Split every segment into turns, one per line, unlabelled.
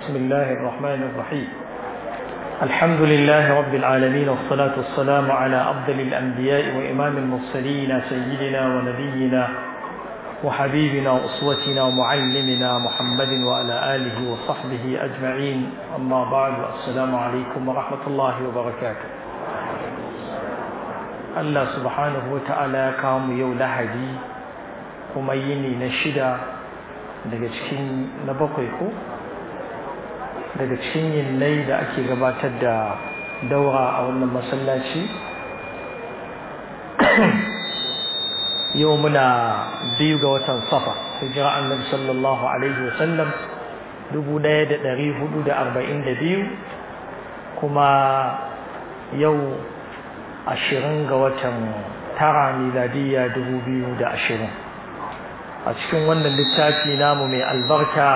بسم الله الرحمن الرحيم الحمد لله رب العالمين والصلاة والسلام على أفضل الأنبياء وإمام المرسلين سيدنا ونبينا وحبيبنا وأسوتنا ومعلمنا محمد وعلى آله وصحبه أجمعين أما بعد السلام عليكم ورحمة الله وبركاته الله سبحانه وتعالى كام يو لهدي وميني نشدا daga cikin na bakwai ko daga cikin yinnai da ake gabatar da daura a wannan masallaci yau muna biyu ga watan safa hijira annabi sallallahu alaihi wasallam dubu ɗaya da ɗari hudu da arba'in da biyu kuma yau ashirin ga watan tara miladiyya dubu biyu da ashirin a cikin wannan littafi namu mai albarka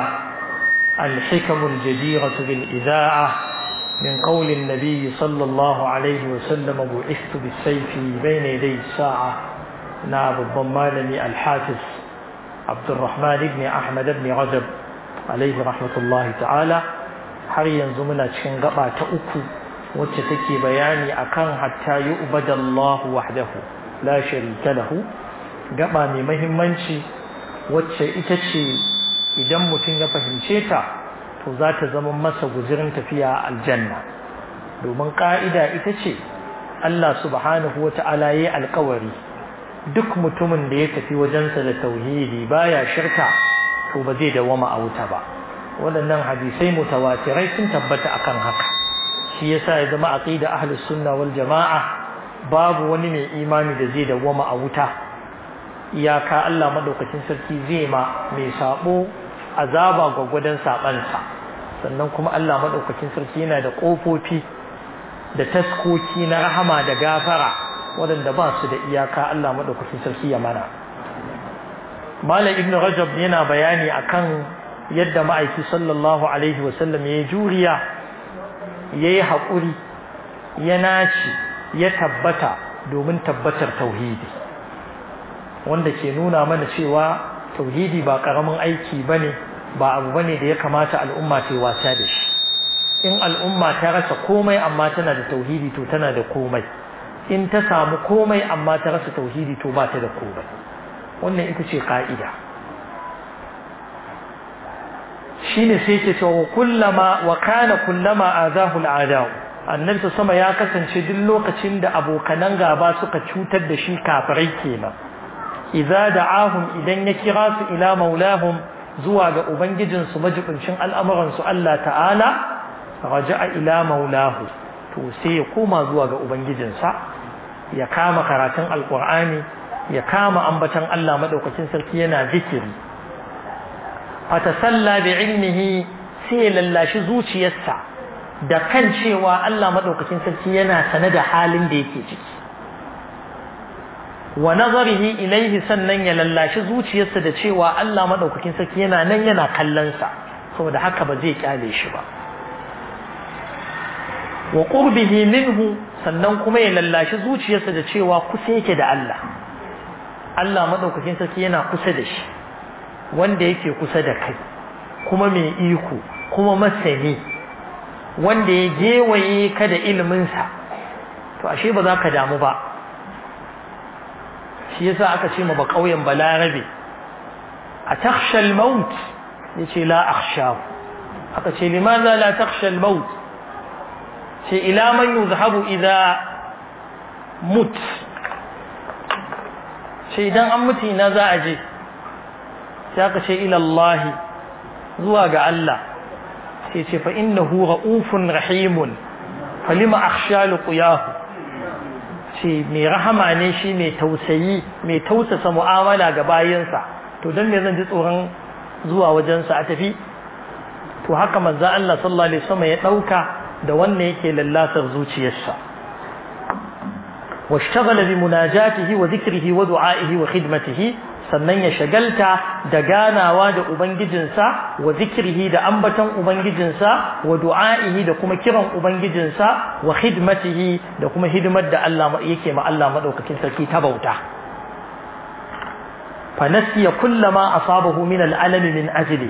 الحكم الجديرة بالإذاعة من قول النبي صلى الله عليه وسلم بعثت بالسيف بين يدي الساعة ناب الضمالني الحافظ عبد الرحمن بن أحمد بن رجب عليه رحمة الله تعالى har yanzu muna cikin gaba ta uku wacce take bayani akan hatta yu'bada Allah wahdahu la sharika lahu gaba mai muhimmanci wacce ita ce idan mutum ya fahimce ta to za ta zama masa guzirin tafiya aljanna domin ka'ida ita ce Allah subhanahu wata'ala yayi alkawari duk mutumin da ya tafi wajensa da tauhidi baya shirka to ba zai dawama a wuta ba waɗannan hadisai mutawatirai sun tabbata akan haka shi yasa ya zama aqida ahlus sunna wal jama'a babu wani mai imani da zai dawama a wuta iyaka Allah madaukakin sarki zai ma mai sabo azaba gwagwadon sabansa sannan kuma Allah madaukakin sarki yana da kofofi da taskoki na rahama da gafara waɗanda ba su da iyaka Allah madaukakin sarki ya mana Malam Ibn Rajab yana bayani akan yadda ma'aiki sallallahu alaihi wasallam ya juriya yayi haƙuri ya naci ya tabbata domin tabbatar tauhidi wanda ke nuna mana cewa tauhidi ba karamin aiki bane ba abu bane da ya kamata al'umma ta wasa da shi in al'umma ta rasa komai amma tana da tauhidi to tana da komai in ta samu komai amma ta rasa tauhidi to ba ta da komai wannan ita ce ka'ida shine sai ce cewa kullama wa kana kullama azahu al'adau annabi sama ya kasance duk lokacin da abokanan gaba suka cutar da shi kafirai kenan idza da'ahum idan ya kira su ila maulahum zuwa ga ubangijin su majibincin al'amuran su Allah ta'ala raja'a ila maulahu to sai ya koma zuwa ga ubangijin sa ya kama karatun alqur'ani ya kama ambatan Allah madaukakin sarki yana zikiri fatasalla bi ilmihi sai lallashi zuciyarsa da kan cewa Allah madaukakin sarki yana sane da halin da yake ciki wa nazarihi ilaihi sannan ya lallashi zuciyarsa da cewa Allah madaukakin sarki yana nan yana kallon sa saboda haka ba zai kyale shi ba wa qurbihi minhu sannan kuma ya lallashi zuciyarsa da cewa kusa yake da Allah Allah madaukakin sarki yana kusa da shi wanda yake kusa da kai kuma mai iko kuma masani wanda ya gewaye ka da iliminsa to ashe ba za ka damu ba shi yasa aka ce ma ba kauyen balarabe a takhshal maut yace la akhsha aka ce limaza la takhshal maut ce ila man yuzhabu idza mut ce idan an mutu ina za a je sai aka ce ila Allah zuwa ga Allah sai ce fa innahu raufun rahimun falima akhsha liqiyahu ce mai rahama ne shi mai tausayi mai tausasa mu'amala ga bayinsa to don me zan ji tsoron zuwa wajensa a tafi to haka manzo Allah sallallahu alaihi wasallam ya dauka da wannan yake lallatar zuciyarsa washtaghala bi munajatihi wa dhikrihi wa du'aihi wa khidmatihi sannan ya shagalta da ganawa da ubangijinsa wa zikrihi da ambaton ubangijinsa wa du'a'ihi da kuma kiran ubangijinsa wa khidmatihi da kuma hidimar da Allah yake ma Allah madaukakin sarki ta bauta fa nasiya kullama asabahu min al'alami min ajlihi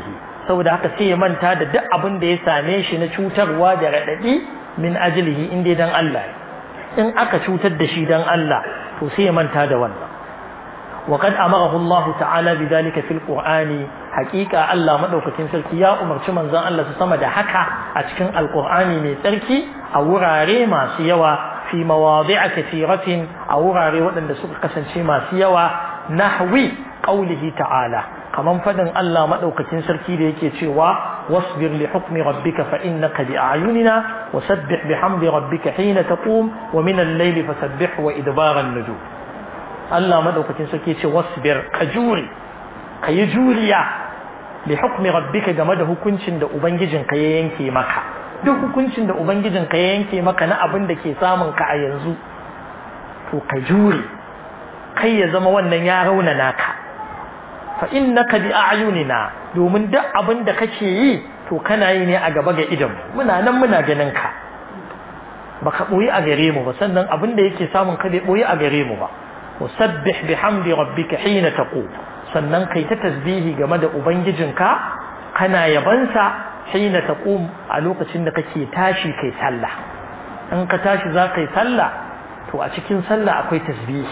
saboda haka sai ya manta da duk abin da ya same shi na cutarwa da raɗaɗi min ajlihi in dai dan Allah in aka cutar da shi dan Allah to sai ya manta da wannan وقد أمره الله تعالى بذلك في القرآن حقيقة الله مدوكتين سلكي يا أمر شمن زان الله سسمى حكا أتكن القرآن من سلكي أو راري ما سيوا في مواضع كثيرة أو راري وأن سوق قسن ما سيوا نحوي قوله تعالى كمان فدن الله مدوكتين سلكي ليكي تشيوا واصبر لحكم ربك فإنك بأعيننا وسبح بحمد ربك حين تقوم ومن الليل فسبح وإدبار النجوم Allah madaukakin sarki ce wasbir ka jure ka yi juriya li hukmi rabbika game da hukuncin da ubangijin ka ya yanke maka duk hukuncin da ubangijin ka ya yanke maka na abin da ke samun ka a yanzu to ka jure kai ya zama wannan ya raunana ka fa innaka bi a'yunina domin duk abin da kake yi to kana yi ne a gaba ga idan muna nan muna ganin ka baka boye a gare mu ba sannan abin da yake samun ka bai boye a gare mu ba وسبح بحمد ربك حين تقوم sannan kai ta tasbihi game da ubangijinka kana yabansa hina taqum a lokacin da kake tashi kai sallah in ka tashi za kai sallah to a cikin sallah akwai tasbihi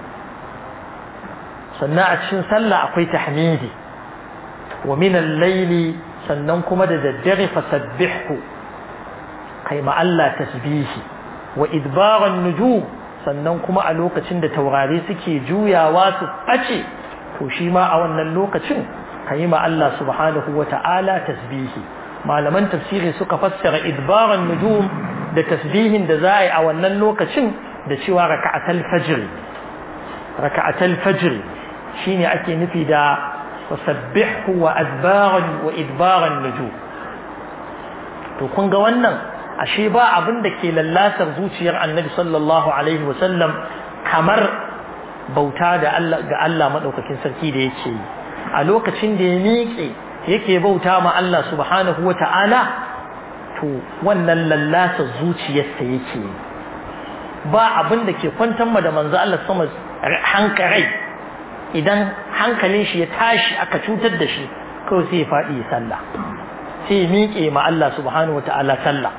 sannan a cikin sallah akwai tahmidi wa min al-layli sannan kuma da daddare fasabbihu kai ma Allah tasbihi wa idbaran nujum sannan kuma a lokacin da taurari suke juyawa su ɓace to shi ma a wannan lokacin ka yi ma Allah subhanahu wa ta'ala tasbihi malaman tafsiri suka fassara idbaran nujum da tasbihin da za a yi a wannan lokacin da cewa raka'atal fajr raka'atal fajr shine ake nufi da wasabbihu wa adbaran wa idbaran nujum to kun ga wannan ashe ba abin da ke lallatar zuciyar annabi sallallahu alaihi wasallam kamar bauta da Allah ga Allah madaukakin sarki da yake yi a lokacin da ya miƙe yake bauta ma Allah subhanahu wata'ala to wannan lallatar zuciyarsa yake yi ba abin da ke kwantar ma da manzo Allah sama hankarai idan hankalin shi ya tashi aka cutar da shi kawai sai ya faɗi ya sallah sai ya miƙe ma Allah subhanahu wata'ala sallah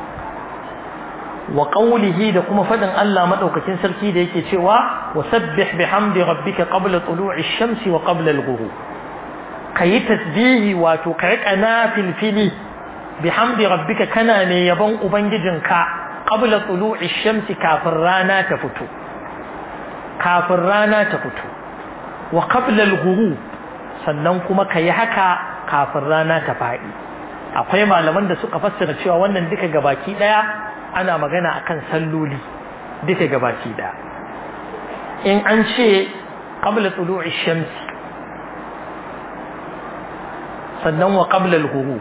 wa qawlihi da kuma fadin Allah madaukakin sarki da yake cewa wasabbih bihamdi rabbika qabla tulu'i shamsi wa qabla al-ghurub kayi tasbihi wato kai kanafil fili bihamdi rabbika kana ne yabon ubangijinka qabla tulu'i shamsi kafin rana ta fito kafin rana ta fito wa qabla al-ghurub sannan kuma kayi haka kafin rana ta faɗi akwai malaman da suka fassara cewa wannan duka gabaki daya ana magana akan salloli duka gabaki da in an ce qabla tulu'i shams sannan wa qabla al-ghurub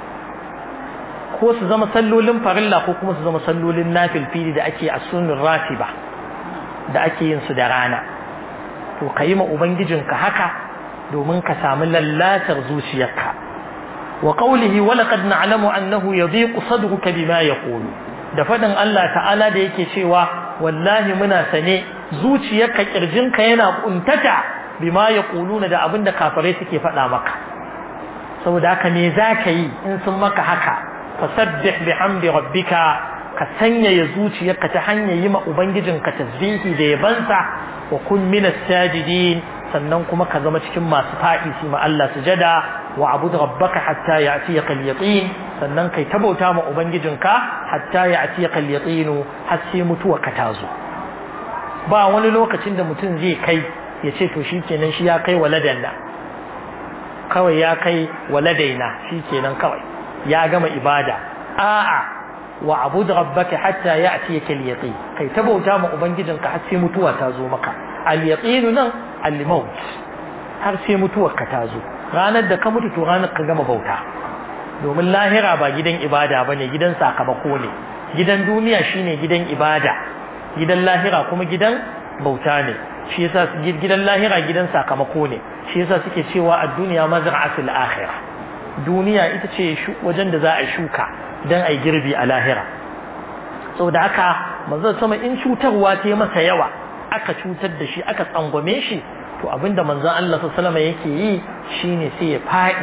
ko su zama sallolin farilla ko kuma su zama sallolin nafilfili da ake a sunnur ratiba da ake yin su da rana to kayi ma ubangijinka haka domin ka samu lallatar zuciyarka wa qawlihi wa laqad na'lamu annahu yadhiqu sadruka bima yaqulu da faɗin Allah ta'ala da yake cewa wallahi muna sane zuciyarka kirjinka yana kuntata bima ya kuluna da abin da kafirai suke faɗa maka saboda haka me za ka yi in sun maka haka fasabbih bihamdi rabbika ka sanyaya zuciyarka ta hanyar yi ma ubangijinka tasbihi da yabansa wa kun minas sajidin sannan kuma ka zama cikin masu faɗi su ma Allah sujada wa abud rabbaka hatta ya'tiyaka al-yaqin sannan kai tabauta ma ubangijinka hatta ya'tiyaka al-yaqin har sai mutuwa ka tazo ba wani lokacin da mutum zai kai ya ce to shikenan shi ya kai waladanna kawai ya kai waladaina shikenan kawai ya gama ibada a'a wa abud rabbaka hatta ya'tiyaka al-yaqin kai tabauta ma ubangijinka har sai mutuwa ta zo maka al-yaqin nan al-maut har sai mutuwar ka ta zo ranar da ka mutu to ranar ka gama bauta domin lahira ba gidan ibada bane gidan sakamako ne gidan duniya shine gidan ibada gidan lahira kuma gidan bauta ne shi yasa gidan lahira gidan sakamako ne shi yasa suke cewa ad-dunya mazra'atul akhirah duniya ita ce wajen da za a shuka dan ai girbi a lahira saboda haka manzon sama in cutarwa ta masa yawa aka cutar da shi aka tsangwame shi to abinda manzon Allah sallallahu alaihi yake yi shine sai ya fadi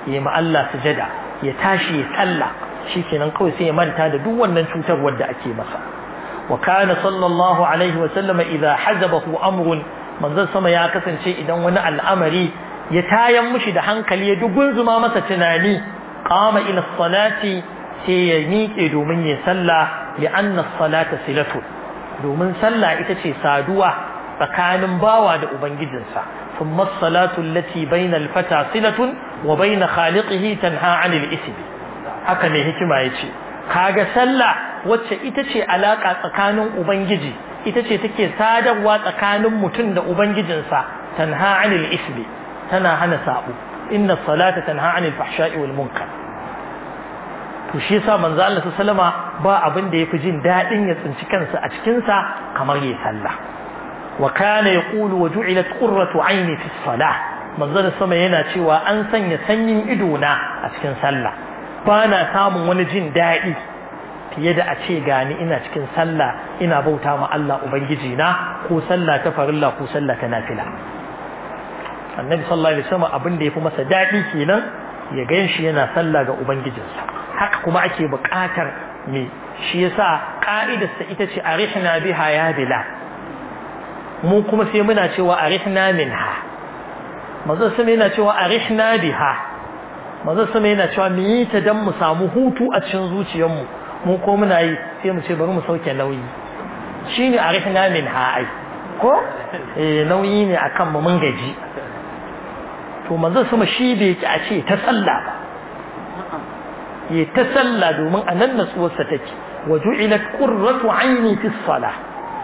ya ma Allah sujada ya tashi ya salla shikenan kawai sai ya manta da duk wannan cutarwar da ake masa wa kana sallallahu alaihi wa sallama idza hazabahu amrun manzon sama ya kasance idan wani al'amari ya tayan mushi da hankali ya dugunzuma masa tunani qama ila salati sai ya miƙe domin ya salla li anna salata silatu domin sallah ita ce saduwa tsakanin bawa da ubangijinsa thumma salatu allati bayna al-fata silatun wa bayna khaliqihi tanha 'anil ism haka ne hikima yace kaga sallah wacce ita ce alaka tsakanin ubangiji ita ce take sadarwa tsakanin mutum da ubangijinsa tanha 'anil ism tana hana sabo inna salata tanha 'anil fahsha'i wal munkar to shi yasa manzo Allah sallama ba abin da yafi jin dadin ya tsinci kansa a cikin sa kamar yayin sallah wa kana yaqulu wa ju'ilat qurratu 'aini fi salah manzo sama yana cewa an sanya sanyin ido na a cikin sallah ba na samun wani jin dadi fiye da a ce gani ina cikin sallah ina bauta ma Allah ubangiji na ko sallah ta farilla ko sallah ta nafila annabi sallallahu alaihi wasallam abin da yafi masa dadi kenan ya ganshi yana sallah ga ubangijinsa haka kuma ake buƙatar me shi yasa ka'idarsa ita ce arihna biha ya bila mu kuma sai muna cewa arihna minha manzo sai yana cewa arihna biha manzo sai yana cewa mu yi ta dan mu samu hutu a cikin zuciyarmu mu ko muna yi sai mu ce bari mu sauke nauyi shine arihna minha ai ko eh nauyi ne akan mu mun gaji to manzo sama shi bai ki a ce ta sallah ba ya ta sallah domin a nan natsuwarsa take wa ju'ilat qurratu aini fi salah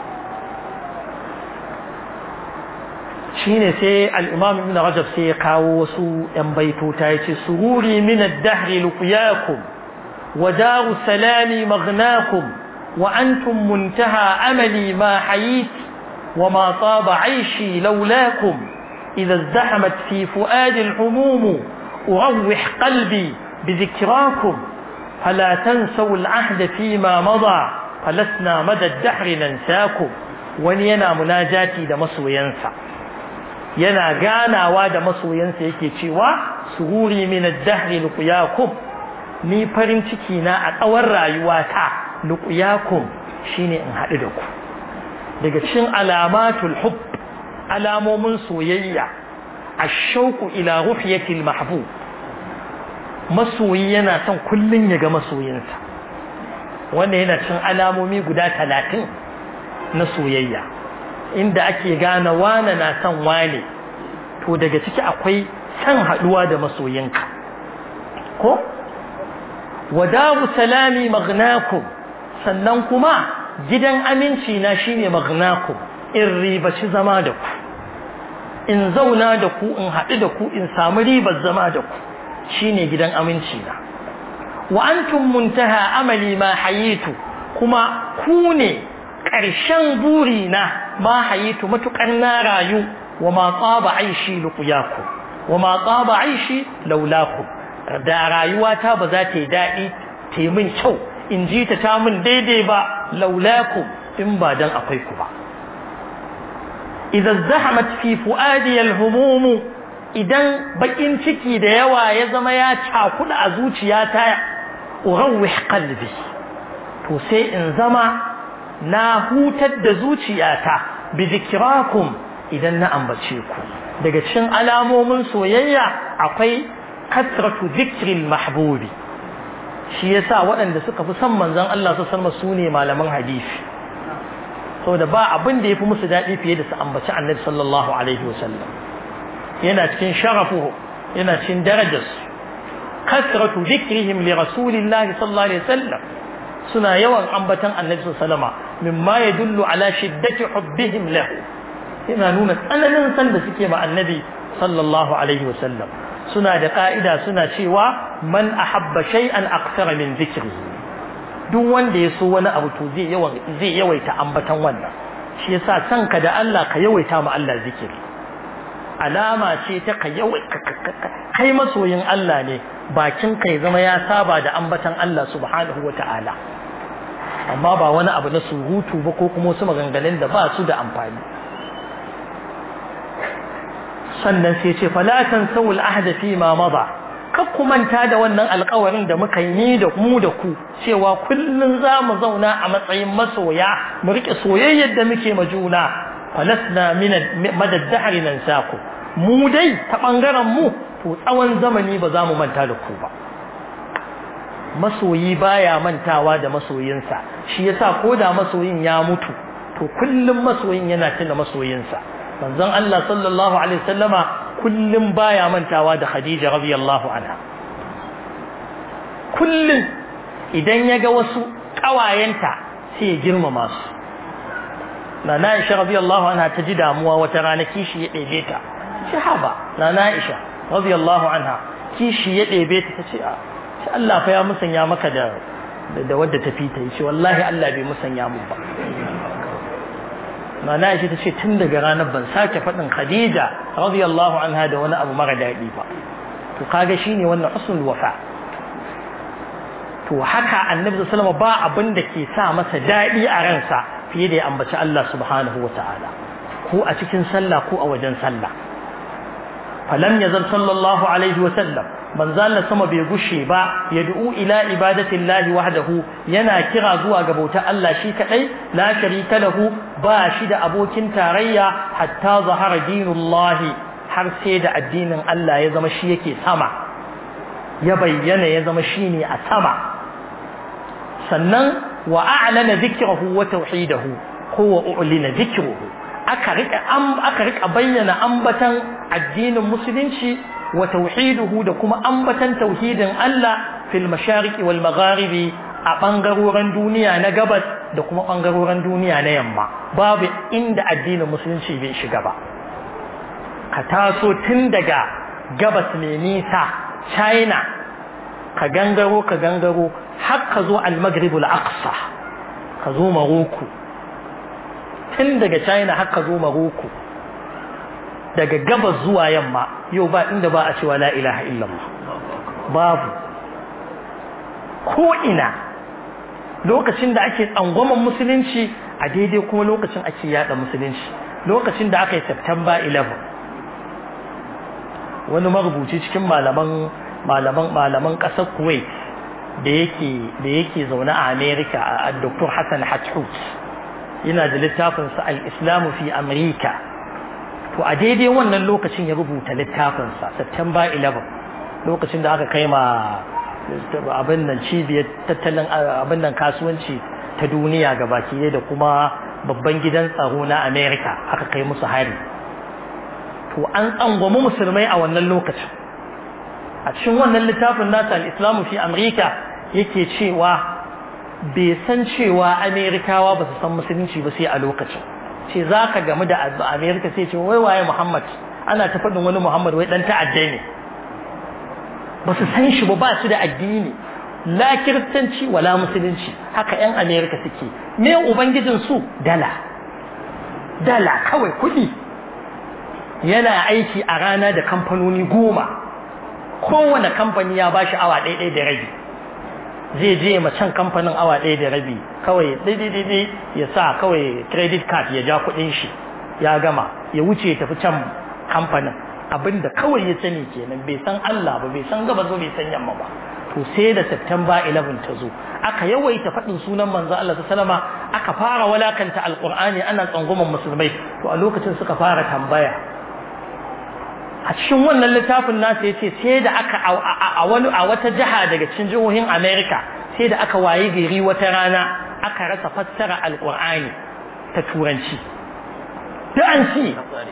shine sai al-imam ibn rajab sai ya kawo wasu yan baitota yace sururi min ad-dahr luqyakum wa daru salami maghnakum wa antum muntaha amali ma hayit wa ma taba aishi laulakum idha izdahamat fi fuadi al-humum urawih qalbi بذكراكم فلا تنسوا العهد فيما مضى فلسنا مدى الدهر ننساكم wani yana munajati da masoyansa yana ganawa da masoyansa yake cewa sururi min ad-dahr luqyakum ni farin ciki na a tsawon rayuwata luqyakum shine in haɗu da ku daga cikin alamatul hubb alamomin soyayya ash-shauqu ila ruhyatil mahbub masoyi yana son kullun ya ga masoyinsa wanda yana cin alamomi guda talatin na soyayya inda ake gane wane na son wane to daga ciki akwai san haduwa da masoyinka ko wadabu salami magnakum sannan kuma gidan aminci na shine magnakum in ribaci zama da ku in zauna da ku in haɗu da ku in samu ribar zama da ku shine gidan aminci na wa antum muntaha amali ma hayitu kuma ku ne ƙarshen buri na ma hayitu matukar na rayu wa ma tsaba aishi luqyaku wa ma tsaba aishi laulaku da rayuwata ba za ta yi daɗi ta yi min kyau in ji ta ta min daidai ba laulaku in ba dan akwai ku ba idan zahamat fi fuadi al-humum idan bakin ciki da yawa ya zama ya cakuda a zuciyata urawih qalbi to sai in zama na hutar da zuciyata bi zikrakum idan na ambace ku daga cikin alamomin soyayya akwai kasratu zikril mahbubi shi yasa waɗanda suka fi son manzon Allah su san su ne malaman hadisi saboda ba abin da yafi musu daɗi fiye da su ambaci Annabi sallallahu alaihi wasallam yana cikin sharafuhu yana cikin darajarsu kasratu zikrihim li rasulillahi sallallahu alaihi wasallam suna yawan ambatan annabi sallama mimma yadullu ala shiddati hubbihim lahu yana nuna tsananin san da suke ma annabi sallallahu alaihi wasallam suna da ka'ida suna cewa man ahabba shay'an akthara min dhikrihi duk wanda ya so wani abu to zai yawan zai yawaita ambatan wannan shi yasa sanka da Allah ka yawaita ma Allah zikiri alama ce ta ka kai masoyin Allah ne bakin kai zama ya saba da ambatan Allah subhanahu wata'ala amma ba wani abu na surutu ba ko kuma wasu maganganun da ba su da amfani sannan sai ce fala tansawul ahda fi ma mada kar ku manta da wannan alƙawarin da muka yi ni da mu da ku cewa kullun za mu zauna a matsayin masoya mu rike soyayyar da muke ma juna falasna min madad dahri nansaku mu dai ta bangaren mu to tsawon zamani ba za mu manta da ku ba masoyi baya mantawa da masoyinsa shi yasa ko da masoyin ya mutu to kullum masoyin yana tuna masoyinsa manzon Allah sallallahu alaihi wasallama kullum baya mantawa da Khadija radiyallahu anha kullum idan ya ga wasu ƙawayenta sai ya girmama su na Aisha radiyallahu anha ta ji damuwa wata rana kishi ya ɗebe ta ce haba na Aisha radiyallahu anha kishi ya ɗebe ta ce a ce Allah fa ya musanya maka da da wadda ta fita yace wallahi Allah bai musanya mun ba Nana Aisha tace tun daga ranar ban sake faɗin Khadija radiyallahu anha da wani abu mara daɗi ba to kaga shine wannan usul wafa to haka Annabi sallallahu alaihi ba abin da ke sa masa daɗi a ransa fiye da ya ambaci Allah subhanahu wataala ko a cikin sallah ko a wajen sallah falam yazal sallallahu alaihi wa sallam manzo Allah sama bai gushe ba yad'u ila ibadatillahi wahdahu yana kira zuwa ga bautar Allah shi kadai la sharika lahu ba shi da abokin tarayya hatta zahara dinullahi har sai da addinin Allah ya zama shi yake sama ya bayyana ya zama shine a sama sannan wa a'lana dhikrahu wa tauhidahu ko wa u'lina dhikruhu aka rika aka rika bayyana ambatan addinin musulunci wa tauhiduhu da kuma ambatan tauhidin Allah fil mashariqi wal magharibi a bangarorin duniya na gabas da kuma bangarorin duniya na yamma babu inda addinin musulunci bai shiga ba ka taso tun daga gabas mai nisa China ka gangaro ka gangaro har ka zo al-maghribul aqsa ka zo Morocco tun daga China har ka zo Morocco daga gabas zuwa yamma yau ba inda ba a cewa la ilaha illallah babu ko ina lokacin da ake tsangwaman musulunci a daidai kuma lokacin ake yada musulunci lokacin da aka yi September 11 wani marubuci cikin malaman malaman malaman kasar Kuwait da yake da yake zaune a America a Dr. Hassan Hathut yana da littafin sa al-Islam fi America to a daidai wannan lokacin ya rubuta littafinsa September 11 lokacin da aka kai ma abin nan cibiyar tattalin abin nan kasuwanci ta duniya gabaki da kuma babban gidan tsaro na America aka kai musu hari to an tsangwami musulmai a wannan lokacin a cikin wannan littafin nasa al-Islamu fi America yake cewa bai san cewa Amerikawa ba su san musulunci ba sai a lokacin ce za ka gamu da amerika sai ce wai waye muhammad ana ta faɗin wani muhammad wai ɗan ta'adda ne ba su san shi ba ba su da addini la kiristanci wala musulunci haka yan amerika suke me ubangijin su dala dala kawai kuɗi yana aiki a rana da kamfanoni goma kowane kamfani ya ba shi awa ɗaya da rabi zai je ma can kamfanin awa ɗaya da rabi kawai daidai ya sa kawai credit card ya ja kuɗin shi ya gama ya wuce tafi can kamfanin abinda kawai ya sani kenan bai san Allah ba bai san gaba zo bai san yamma ba to sai da September 11 ta zo aka yawaita faɗin sunan manzo Allah sallama aka fara walakanta alqur'ani ana tsangwaman musulmai to a lokacin suka fara tambaya a cikin wannan littafin nasa ya ce sai da aka a wani a wata jiha daga cikin jihohin America sai da aka waye gari wata rana aka rasa fassara alqur'ani ta turanci da an ci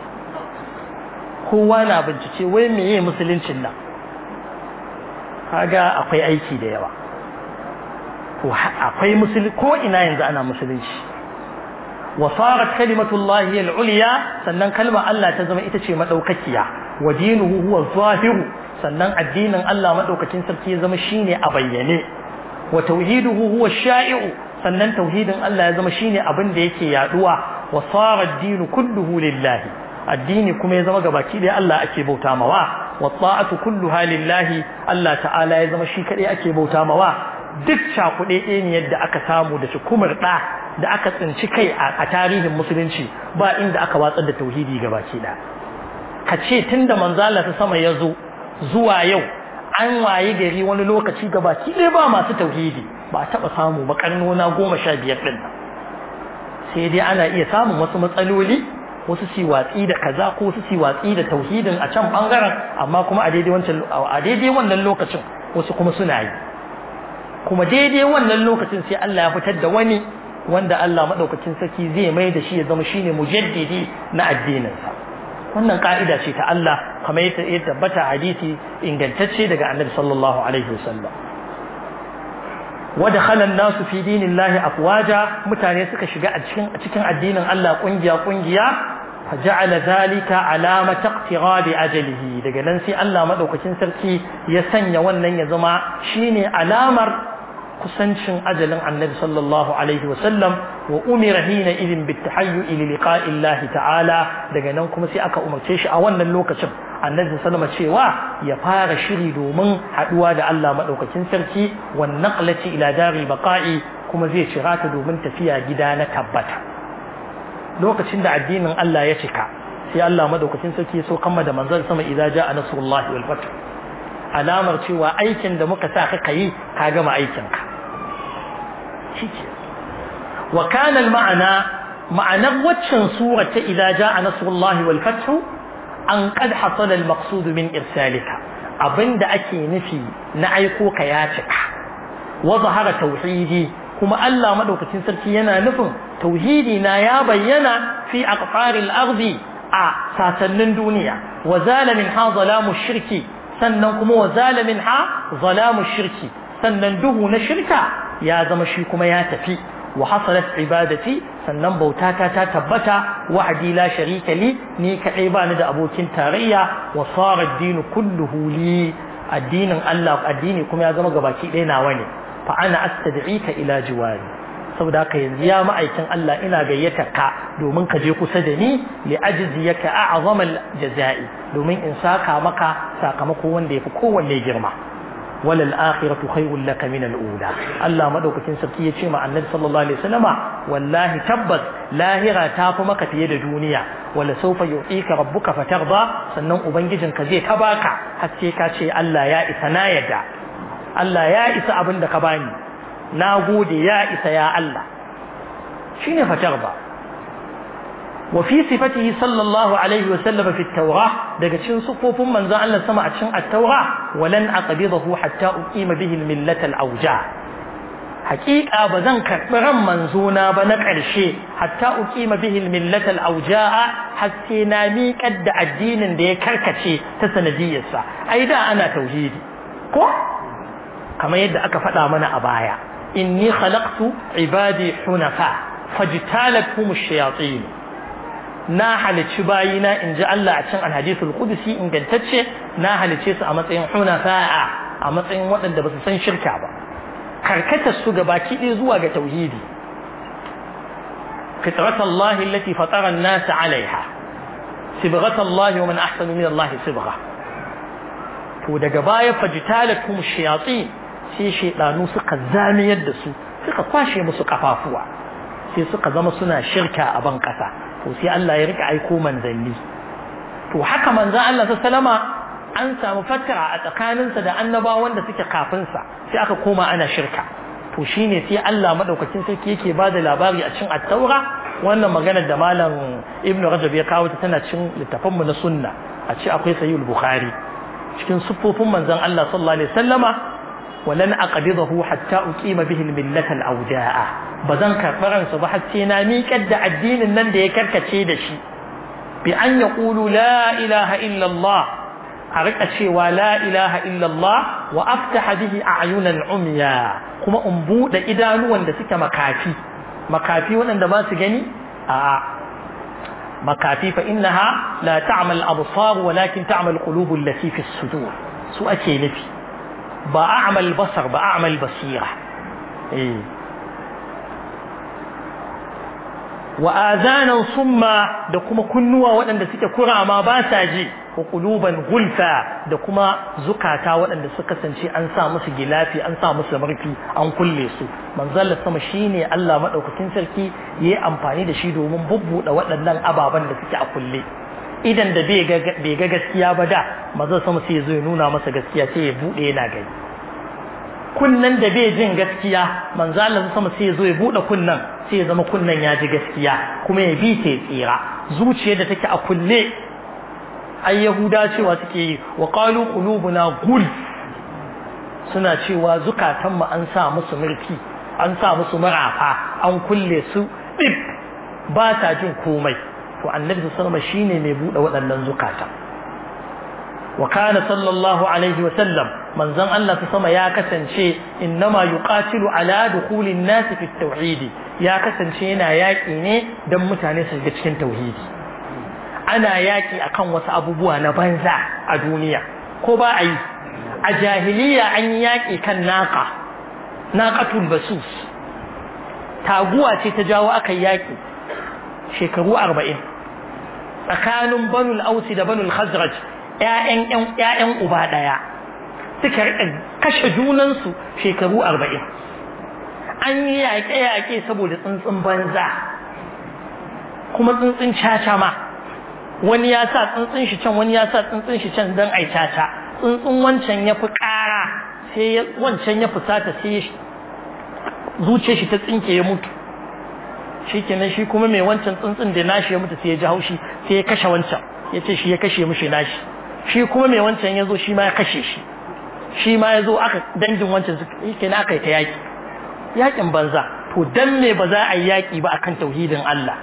kowa na bincike wai meye musuluncin nan kaga akwai aiki da yawa to akwai musulunci ko ina yanzu ana musulunci wa sarat kalimatullahi al-ulya sannan kalmar Allah ta zama ita ce madaukakiya wa dinuhu huwa zahiru sannan addinin Allah madaukakin sarki ya zama shine a bayyane wa tauhiduhu huwa sha'i'u sannan tauhidin Allah ya zama shine abin da yake yaduwa wa sara ad-dinu kulluhu lillahi addini kuma ya zama gabaki da Allah ake bauta mawa wa ta'atu kulluha lillahi Allah ta'ala ya zama shi kadai ake bauta mawa duk cakuɗe ne yadda aka samu da kumar ɗa da aka tsinci kai a tarihin musulunci ba inda aka watsar da tauhidi gabaki ɗaya ka ce tun da manzala ta sama ya zo zuwa yau an waye gari wani lokaci gabaki ɗaya ba masu tauhidi ba a taɓa samu ba karnona goma sha biyar ɗin sai dai ana iya samun wasu matsaloli wasu si watsi da kaza ko wasu si watsi da tauhidin a can bangaren amma kuma a daidai wancan a daidai wannan lokacin wasu kuma suna yi kuma daidai wannan lokacin sai Allah ya fitar da wani wanda Allah madaukakin sarki zai mai da shi ya zama shine mujaddidi na addininsa wannan ka'ida ce ta Allah kamar yadda ya tabbata hadisi ingantacce daga Annabi sallallahu alaihi wasallam ودخل الناس في دين الله أفواجا متاني suka shiga a cikin a cikin addinin Allah kungiya kungiya فجعل ذلك علامة اقتراب أجله daga nan sai Allah madaukakin sarki ya sanya wannan ya zama shine alamar kusancin ajalin Annabi sallallahu alaihi wasallam wa umira hina idin bitahayyu li liqa'i Allah ta'ala daga nan kuma sai aka umarce shi a wannan lokacin Annabi sallama cewa ya fara shiri domin haduwa da Allah madaukakin sarki wan naqlati ila daril baqa'i kuma zai cira ta domin tafiya gida na tabbata lokacin da addinin Allah ya cika sai Allah madaukakin sarki so kamma da manzon sama idza jaa nasrullahi wal fath alamar cewa aikin da muka sa ka yi ka gama aikin ka shike wa kana al ma'ana ma'anar waccan sura ta idza jaa nasrullahi wal fath an qad hasala al maqsud min irsalika abinda ake nufi na aiko ka ya cika wa zahara tauhidi kuma Allah madaukakin sarki yana nufin tauhidi na ya bayyana fi aqfaril ardi a sasannin duniya wa zala min ha zalamu shirki sannan kuma wa zala min ha zalamu shirki sannan duhu na shirka ya zama shi kuma ya tafi wa hasalat ibadati sannan bautata ta tabbata wahdi la sharika li ni kadai ba ni da abokin tarayya wa sara ad-din kulluhu li addinin Allah addini kuma ya zama gabaki ɗaya nawa ne fa ana astad'ika ila jiwari saboda haka yanzu ya ma'aikin Allah ina gayyata ka domin ka je kusa da ni li ajziyaka a'zama al-jazai domin in saka maka sakamako wanda yafi kowanne girma walal akhiratu khayrun laka min al-ula Allah madaukakin sarki ya ce ma annabi sallallahu alaihi wasallama wallahi tabbas lahira ta fi maka fiye da duniya wala sawfa yu'tika rabbuka fatarda sannan ubangijinka zai ta baka har sai ka ce Allah ya isa na yadda Allah ya isa abin da ka bani na gode ya isa ya Allah shine fatar ba wa fi sifatihi sallallahu alaihi wa sallam fi at-taurah daga cikin sufofin manzon Allah sama a cikin at-taurah walan aqbidahu hatta uqima bihi al-millat al-awja haqiqa bazan karbi ran manzona ba na karshe hatta uqima bihi al-millat al-awja hatta na miƙar da addinin da ya karkace ta sanadiyarsa ai da ana tauhidi ko kamar yadda aka faɗa mana a baya inni khalaqtu ibadi hunafa fajtalathum ash-shayatin na halici bayina in ji Allah a cin alhadisul qudsi ingantacce na halice su a matsayin hunafa a matsayin waɗanda ba su san shirka ba karkatar su gabaki ɗaya zuwa ga tauhidi fitrat Allah allati fatara an-nas 'alayha sibghat Allah wa man ahsanu min Allah sibgha to daga baya fajtalathum ash-shayatin sai shaidanu suka zamiyar da su suka kwashe musu kafafuwa sai suka zama suna shirka a ban kasa to sai Allah ya rika aiko manzanni to haka manzon Allah sallama an samu fatara a tsakaninsa da annabawan da suke kafin sa sai aka koma ana shirka to shine sai Allah madaukakin sarki yake bada labari a cikin at-taura wannan magana da malam Ibn Rajab ya kawo ta tana cikin littafanmu na sunna a ce akwai sahih bukhari cikin siffofin manzon Allah sallallahu alaihi wasallama ولن أقبضه حتى أقيم به الملة الأوجاء بذن كفرن صباح السينا ميكد الدين النن دي كركتشي دشي بأن يقولوا لا إله إلا الله أرك شيء لا إله إلا الله وأفتح به أعينا عميا كما أنبود إدانو وان دسك مكافي مكافي وان دما سجني آه مكافي فإنها لا تعمل الأبصار ولكن تعمل القلوب التي في الصدور سؤال نفي ba a'mal basar ba a'mal basira eh wa azanan summa da kuma kunnuwa waɗanda suke kurama ba sa ji wa quluban gulfa da kuma zukata waɗanda suka kasance an sa musu gilafi an sa musu marfi an kulle su manzal sama shine Allah madaukakin sarki yayi amfani da shi domin bubbuda waɗannan ababan da suke a kulle idan da bai ga gaskiya ba da mazan sama sai zo ya nuna masa gaskiya sai ya bude yana gani kunnan da bai jin gaskiya manzo Allah sama sai ya zo ya bude kunnan sai ya zama kunnan ya ji gaskiya kuma ya bi ta tsira zuciyar da take a kulle ai yahuda cewa suke yi wa qalu qulubuna gul suna cewa zukatan mu an sa musu murfi an sa musu marafa an kulle su dip ba ta jin komai to annabi sallallahu alaihi shine mai bude waɗannan zukata wa kana sallallahu alaihi wa sallam manzon Allah ta sama ya kasance innama yuqatilu ala dukhulin nas fi tauhid ya kasance yana yaki ne dan mutane su ga cikin tauhidi ana yaki akan wasu abubuwa na banza a duniya ko ba a yi a jahiliya an yi yaki kan naqa naqatul basus taguwa ce ta jawo aka yaki shekaru arba'in tsakanin banul ausi da banul khazraj ƴaƴan uba ɗaya suka kashe junansu shekaru arba'in an yi yaƙe-yaƙe saboda tsuntsun banza kuma tsuntsun caca ma wani ya sa tsuntsun shi can wani ya sa tsuntsun shi can don ai caca tsuntsun wancan ya fi ƙara sai wancan ya fusata sai zuce shi ta tsinke ya mutu shi kenan shi kuma mai wancan tsuntsun da nashi ya mutu sai ya ji haushi sai ya kashe wancan ya ce shi ya kashe mishi nashi shi kuma mai wancan ya zo shi ma ya kashe shi shi ma ya zo aka dangin wancan su yake na aka yi ta yaƙi yaƙin banza to dan me ba za a yi yaƙi ba akan tauhidin Allah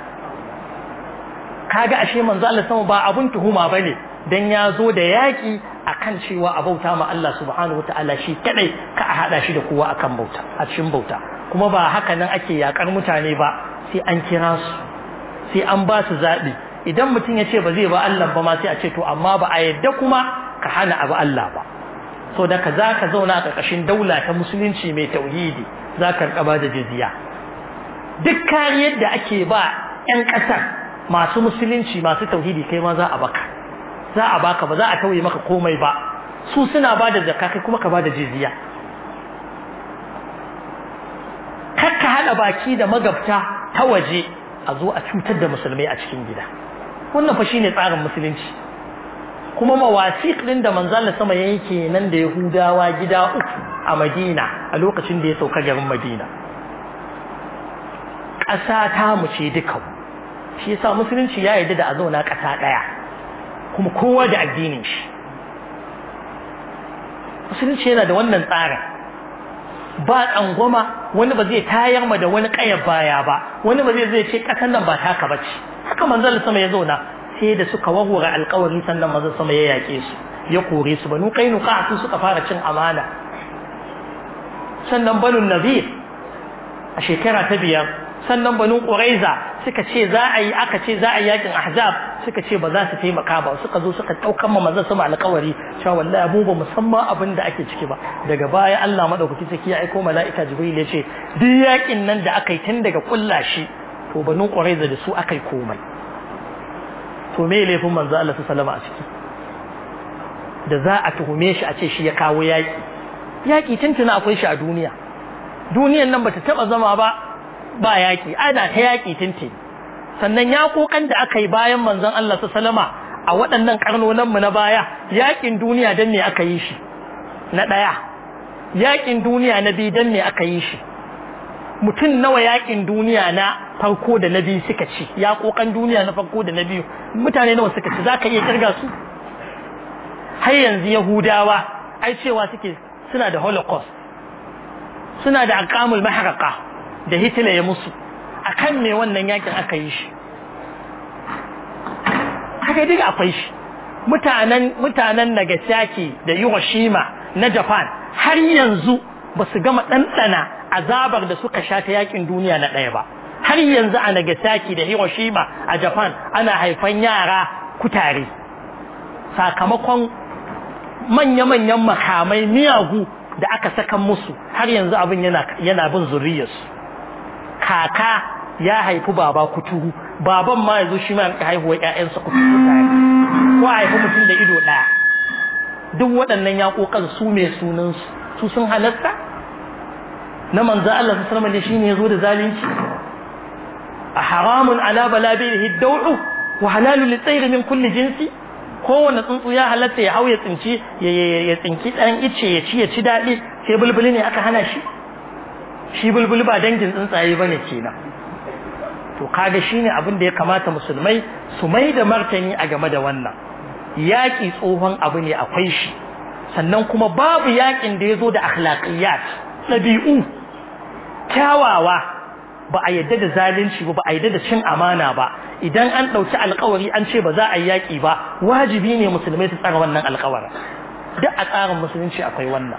kaga ashe manzo Allah sama ba abun tuhuma bane dan ya zo da yaƙi akan cewa a bauta ma Allah subhanahu wataala shi kadai ka a hada shi da kowa akan bauta a cikin bauta kuma ba haka nan ake yakar mutane ba sai an kira su sai an ba su zaɓi idan mutum ya ce ba zai ba Allah ba ma sai a ce to amma ba a yadda kuma ka hana abu Allah ba so da ka za ka zauna a ƙarƙashin daula ta musulunci mai tauhidi za ka riƙa ba da jizya duk kariyar da ake ba 'yan ƙasar masu musulunci masu tauhidi kai ma za a baka za a baka ba za a tauye maka komai ba su suna ba da zakka kai kuma ka ba da jizya kar ka haɗa baki da magabta ta waje a zo a cutar da musulmai a cikin gida wannan fa shine tsarin musulunci kuma mawasiq din da manzon sama yayi kenan da Yahudawa gida uku a Madina a lokacin da ya sauka garin Madina ƙasa ta mu ce duka shi yasa musulunci ya yarda da a zauna ƙasa ɗaya kuma kowa da addinin shi musulunci yana da wannan tsarin ba tsangwama wani ba zai tayar ma da wani ƙayar baya ba wani ba zai zai ce ƙasar nan ba taka ba ce haka manzon sama ya zauna sai da suka wahura alƙawari sannan manzon sama ya yaƙe su ya kore su banu qainuqa su suka fara cin amana sannan banu nazir a shekara ta biyar sannan banu quraiza suka ce za a yi aka ce za a yi yakin ahzab suka ce ba za su taimaka ba suka zo suka daukan ma manzon sama alƙawari cewa wallahi mu ba musamman abin da ake ciki ba daga baya Allah madaukaki saki ya aiko mala'ika jibril ya ce duk yakin nan da aka yi tun daga kullashi to banu quraiza da su aka yi komai to me laifin manzo Allah sallallahu alaihi a ciki da za a tuhume shi a ce shi ya kawo yaki yaki tuntuna akwai shi a duniya duniyan nan bata taba zama ba ba yaki ana ta yaki tuntuni sannan yakokan da aka yi bayan manzon Allah sallama a waɗannan karnonan mu na baya yakin duniya dan ne aka yi shi na daya yakin duniya na biyu dan ne aka yi shi mutum nawa yakin duniya na farko da na biyu suka ci yakokan duniya na farko da na biyu mutane nawa suka ci zaka iya kirga su har yanzu yahudawa ai cewa suke suna da holocaust suna da aqamul mahraqa da hitler ya musu akan me wannan yakin aka yi shi haka duka akwai shi mutanen mutanen Nagasaki da Hiroshima na Japan har yanzu ba su gama ɗanɗana azabar da suka sha ta yakin duniya na ɗaya ba har yanzu a Nagasaki da Hiroshima a Japan ana haifan yara kutare sakamakon manya-manyan makamai miyagu da aka saka musu har yanzu abin yana yana bin zuriyarsu kaka ya haifi baba kuturu baban ma yanzu shi ma ka haihuwa ƴaƴansa kuturu tare ko haifi mutum da ido ɗaya duk waɗannan yaƙoƙan su mai sunan su sun halatta na manzo Allah sallallahu alaihi wasallam shine yazo da zalunci a haramun ala balabihi daw'u wa halalu litsairi min kulli jinsi kowane tsuntsu ya halatta ya hau ya tsinci ya tsinki ɗan ice ya ci ya ci daɗi sai bulbuli ne aka hana shi shi bulbuli ba dangin tsuntsaye bane kenan to kaga shine abin da ya kamata musulmai su mai da martani a game da wannan yaƙi tsohon abu ne akwai shi sannan kuma babu yaƙin da ya zo da akhlaqiyat ɗabi'u kyawawa ba a yadda da zalunci ba ba a yadda da cin amana ba idan an ɗauki alkawari an ce ba za a yi yaƙi ba wajibi ne musulmai su tsara wannan alkawarin duk a tsarin musulunci akwai wannan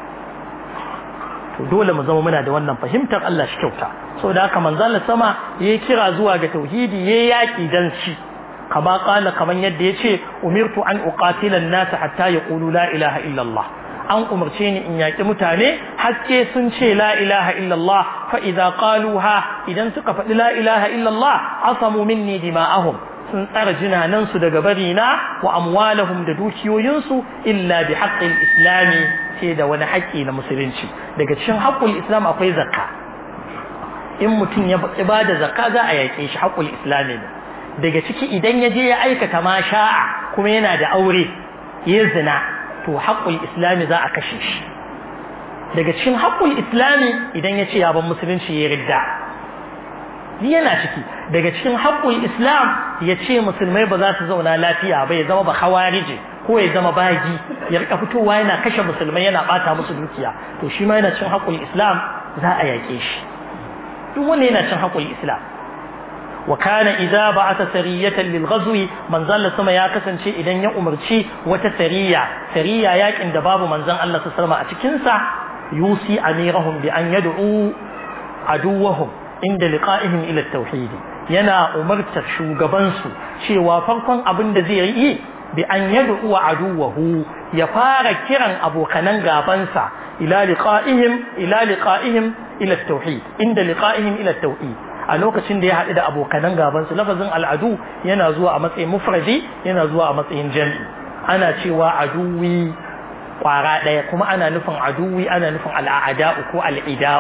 to dole mu zama muna da wannan fahimtar Allah shi kyauta saboda haka manzon sama yayi kira zuwa ga tauhidi yayi yaƙi dan shi kama kala kaman yadda yace umirtu an uqatila an-nas hatta yaqulu la ilaha illa Allah an umarce ni in yaƙi mutane haske sun ce la ilaha illallah fa idza qaluha idan suka faɗi la ilaha illallah asamu minni dima'ahum sun tsara jinanan su daga barina wa amwalahum da dukiyoyinsu illa bi haqqil islami ce da wani haƙƙi na musulunci daga cikin haƙƙul islam akwai zakka in mutum ya bada zakka za a yaƙe shi haƙƙul islami ne daga ciki idan ya je ya aikata ma sha'a kuma yana da aure ya zina to haƙƙul islami za a kashe shi daga cikin haƙƙul islami idan ya ce ya ban musulunci ya ridda yana ciki daga cikin haƙƙul islam ya ce musulmai ba za su zauna lafiya ba ya zama ba hawarije ko ya zama bagi ya rika fitowa yana kashe musulmai yana bata musu dukiya to shi ma yana cin haƙƙul islam za a yaƙe shi duk wanda yana cin haƙƙul islam وكان إذا بعث سرية للغزو من ظل سما يا كسنشي إذن يأمرشي وتسرية سرية ياك إن دباب من ظل الله سلم أتكنسا يوصي أميرهم بأن يدعوا عدوهم عند لقائهم إلى التوحيد ينا أمرت شوغبانسو شي وفرقا أبن دزيري بأن يدعو عدوه يفار كرا أبو كنان غابانسا إلى لقائهم إلى لقائهم إلى التوحيد عند لقائهم إلى التوحيد a lokacin da ya haɗu da abokanan gabansu lafazin al'adu yana zuwa a matsayin mufradi yana zuwa a matsayin jami'i ana cewa aduwi kwara ɗaya kuma ana nufin aduwi ana nufin al'ada'u ko al'ida'u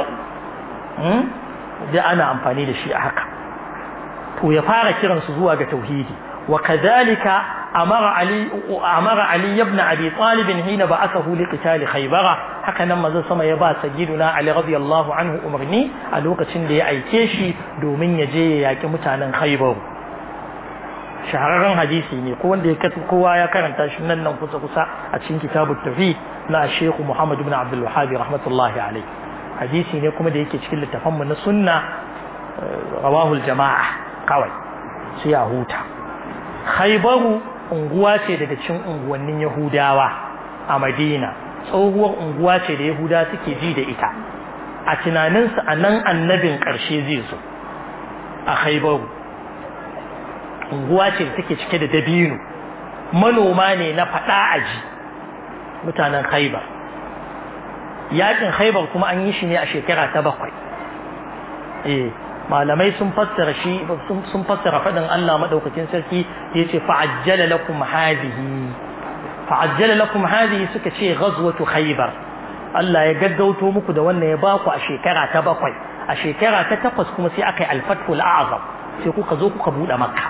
da ana amfani da shi a haka to ya fara kiransu zuwa ga tauhidi wa kadhalika amara ali amara ali ibn abi talib hina ba'athahu liqital khaybara haka nan manzon sama ya ba sayyiduna ali radiyallahu anhu umarni a lokacin da ya aike shi domin ya je ya yaki mutanen khaybar shahararren hadisi ne ko wanda ya kowa ya karanta shi nan nan kusa kusa a cikin kitabut tauhid na Sheikh Muhammad ibn Abdul Wahhab rahmatullahi alayhi hadisi ne kuma da yake cikin littafan mu na sunna rawahul jama'a kawai sai a huta khaybaru unguwa ce daga cikin unguwannin Yahudawa a Madina tsohuwar unguwa ce da Yahuda suke ji da ita a tunaninsu a nan annabin ƙarshe zai zo a Khaibaru unguwa ce da take cike da dabino manoma ne na faɗa aji mutanen Khaibar yakin Khaibar kuma an yi shi ne a shekara ta bakwai eh malamai sun fassara shi sun fassara fadin Allah madaukakin sarki yace fa'ajjala lakum hadhihi fa'ajjala lakum hadhihi suka ce ghazwatu khaybar Allah ya gaggauto muku da wannan ya baku a shekara ta bakwai a shekara ta takwas kuma sai aka yi al-fathul a'zam sai kuka zo kuka bude makka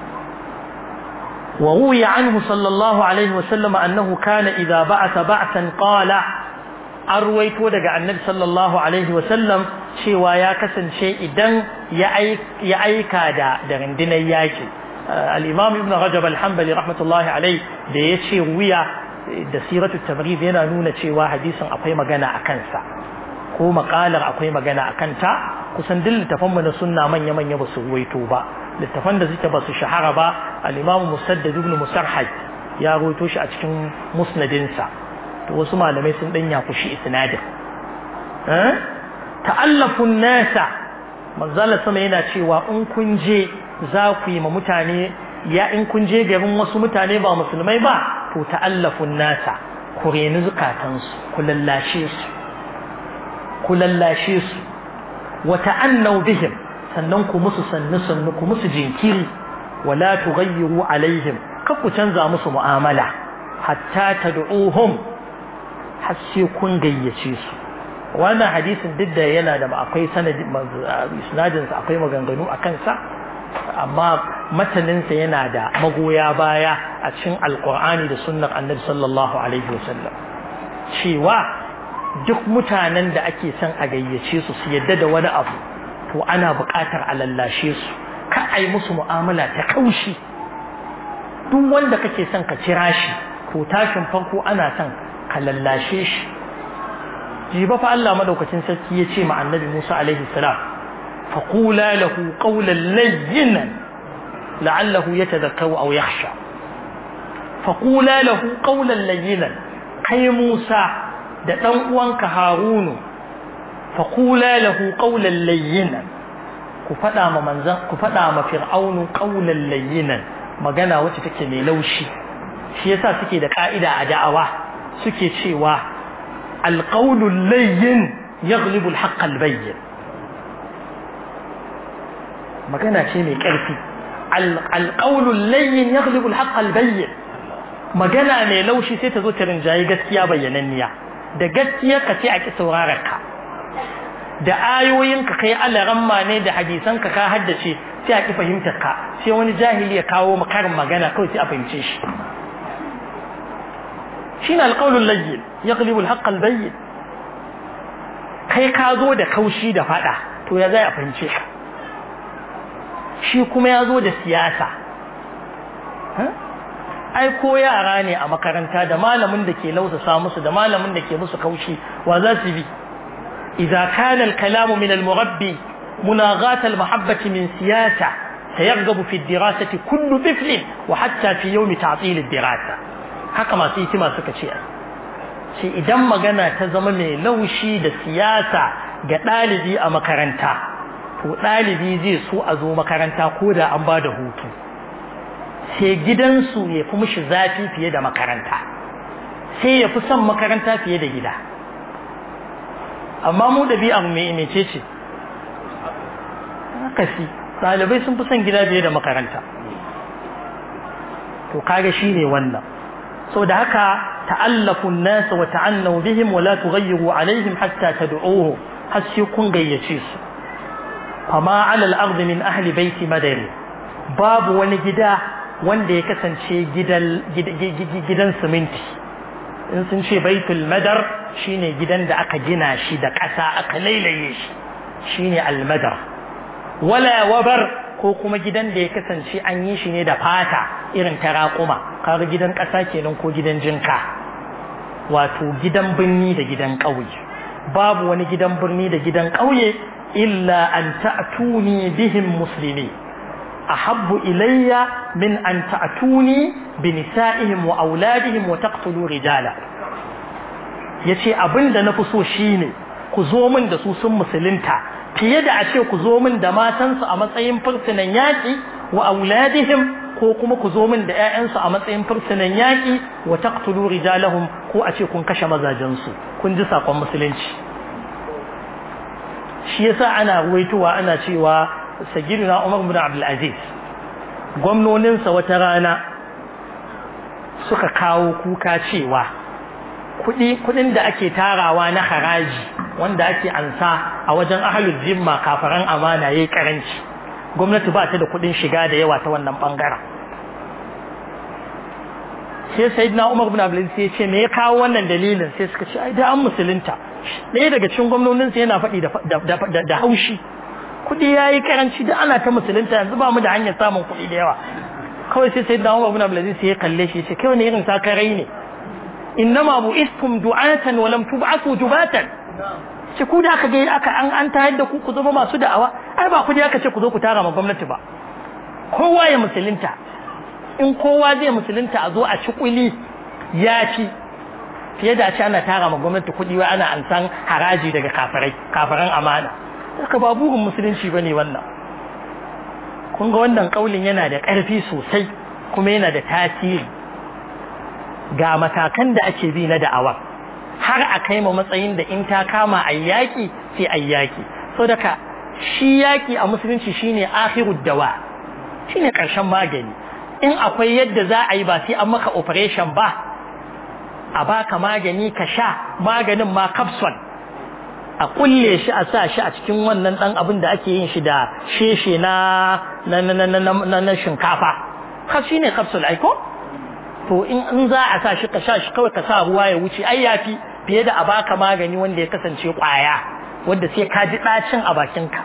wa ruwiya anhu sallallahu alaihi wa sallam annahu kana idza ba'atha ba'san qala an ruwaito daga annabi sallallahu alaihi wa sallam cewa ya kasance idan ya aika da da rundunar yaki al-imam ibn rajab al-hanbali rahmatullahi alai da ya ce wuya da siratu tamrid yana nuna cewa hadisin akwai magana a kansa ko makalar akwai magana a kanta kusan duk littafan mu na sunna manya manya ba su ruwaito ba littafan da suke ba su shahara ba al-imam musaddad ibn musarhad ya ruwaito shi a cikin musnadinsa to wasu malamai sun dan yakushi isnadin eh ta'allafun nasa manzala sama yana cewa in kun je za ku yi ma mutane ya in kun je garin wasu mutane ba musulmai ba to ta'allafun nasa ku reni zukatansu ku lallashe su ku lallashe su wa ta'annau bihim sannan ku musu sannu sannu ku musu jinkiri wala tughayyiru alaihim kar ku canza musu mu'amala hatta tad'uhum har sai kun gayyace su wannan hadisin duk da yana da akwai sanadin isnadin sa akwai maganganu a kansa amma mataninsa yana da magoya baya a cikin alkur'ani da sunnar annabi sallallahu alaihi wasallam cewa duk mutanen da ake son a gayyace su su yadda da wani abu to ana buƙatar a lallashe su ka ai musu mu'amala ta kaushi duk wanda kake son ka kira shi to tashin farko ana son ka lallashe shi jiba fa Allah madaukakin sarki ya ce ma annabi Musa alaihi salam faqula lahu qawlan layyinan la'allahu yatadhakkaru aw yakhsha faqula lahu qawlan layyinan kai Musa da dan uwanka Harunu faqula lahu qawlan layyinan ku fada ma manzan ku fada ma fir'aunu qawlan layyinan magana wacce take mai laushi shi yasa suke da ka'ida a da'awa suke cewa alqawlu layyin yaghlibu alhaqq albayyin magana ce mai ƙarfi alqawlu layyin yaghlibu alhaqq albayyin magana mai laushi sai ta zo ta rinjayi gaskiya bayyananniya da gaskiya ka ce a ki sauraron ka da ayoyin ka kai alaramma ne da hadisan ka ka haddace sai a ki fahimtar ka sai wani jahili ya kawo makarin magana kawai sai a fahimce shi shine alqawlul layyin yaghlibu alhaqq albayyin kai ka zo da kaushi da fada to ya zai a fahimce ka shi kuma ya zo da siyasa ai ko yara ne a makaranta da malamin da ke lausasa musu da malamin da ke musu kaushi wa za su bi idza kana al-kalamu min al-murabbi munaghat al-mahabbati min siyasa sayarghabu fi ad-dirasati kullu tifl wa hatta fi yawm ta'til ad-dirasa haka masu hikima suka ce ce idan magana ta zama mai laushi da siyasa ga ɗalibi a makaranta to ɗalibi zai so a zo makaranta ko da an ba da hutu sai gidansu ya fi mishi zafi fiye da makaranta sai ya fi son makaranta fiye da gida amma mu ɗabi'ar mai mece ce kasi ɗalibai sun fi son gida fiye da makaranta to kaga shi ne wannan sau da haka ta'allafun nasa wa ta'annaw bihim wa la tughayyiru alaihim hatta tad'uhu har sai kun gayyace su fama ala al-ard min ahli baiti madari babu wani gida wanda ya kasance gidan gidan siminti in sun ce baitul madar shine gidan da aka gina shi da ƙasa aka lailaye shi shine al-madar wala wabar ko kuma gidan da ya kasance an yi shi ne da fata irin ta raƙuma kaga gidan ƙasa kenan ko gidan jinka wato gidan birni da gidan ƙauye babu wani gidan birni da gidan ƙauye illa an ta'tuni bihim muslimi ahabbu ilayya min an ta'tuni bi nisa'ihim wa auladihim wa taqtulu rijala yace abinda nafi so shine ku zo min da su sun musulunta fiye da a ce ku zo min da matansu a matsayin fursunan yaƙi wa auladihim ko kuma ku zo min da ƴaƴansu a matsayin fursunan yaƙi wa taqtulu rijalahum ko a ce kun kashe mazajensu kun ji sakon musulunci shi yasa ana ruwaitowa ana cewa sayyidina Umar bin Abdul Aziz gwamnoninsa wata rana suka kawo kuka cewa kuɗi kuɗin da ake tarawa na haraji wanda ake ansa a wajen ahalul zimma kafaran amana yayi karanci gwamnati ba ta da kuɗin shiga da yawa ta wannan bangaren sai sayyidina Umar bin Abdul sai ya ce me ya kawo wannan dalilin sai suka ce ai da an musulunta ɗaya daga cikin gwamnonin sa yana faɗi da da haushi kuɗi yayi karanci da ana ta musulunta yanzu ba mu da hanyar samun kuɗi da yawa kawai sai sayyidina Umar bin Abdul sai ya kalle shi ya ce kai wani irin sakarai ne innama bu'istum du'atan wa lam tub'athu jubatan ce ku da aka ga aka an an tayar da ku ku zama masu da'awa ai ba ku da aka ce ku zo ku tara ma gwamnati ba kowa ya musulunta in kowa zai musulunta a zo a ci kuli ya ci fiye da ce ana tara ma gwamnati kuɗi wa ana an san haraji daga kafirai kafiran amana haka ba burin musulunci bane wannan kun ga wannan kaulin yana da ƙarfi sosai kuma yana da tasiri ga matakan da ake bi na da'awa har a kai ma matsayin da in ta kama a yaƙi sai a yaƙi so daga shi yaƙi a musulunci shine akhirud dawa shine ƙarshen magani in akwai yadda za a yi ba sai an maka operation ba a baka magani ka sha maganin ma capsule a kulle shi a sa shi a cikin wannan dan abin da ake yin shi da sheshe na na na na na na shinkafa ka shine capsule ai ko to in in za a sa shi ka sha shi kawai ka sa ruwa ya wuce ai yafi fiye da a baka magani wanda ya kasance kwaya wanda sai ka ji dacin a bakinka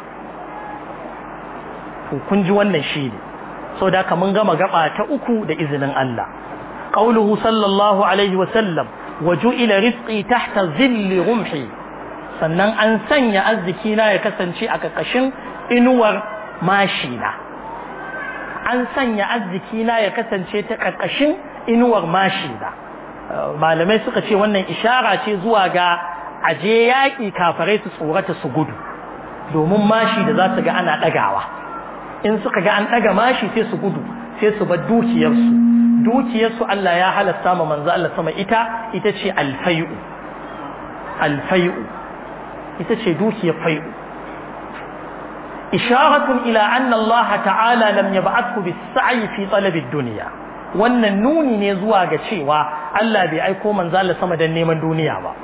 to kun ji wannan shi ne saboda haka mun gama gaba ta uku da izinin Allah qauluhu sallallahu alaihi wa sallam waju'ila rizqi tahta zilli rumhi sannan an sanya arziki na ya kasance a kakashin inuwar mashina an sanya arziki na ya kasance ta kakashin inuwar mashina malamai suka ce wannan ishara ce zuwa ga aje yaƙi kafarai su tsorata su gudu domin mashi da za su ga ana ɗagawa in suka ga an ɗaga mashi sai su gudu sai su bar dukiyarsu dukiyarsu Allah ya halasta ma manzo Allah sama ita ita ce alfai'u alfai'u ita ce dukiyar fai'u isharatun ila anna Allah ta'ala lam yab'athu bis-sa'i fi talab ad-dunya wannan nuni ne zuwa ga cewa Allah bai aiko manzo Allah sama dan neman duniya ba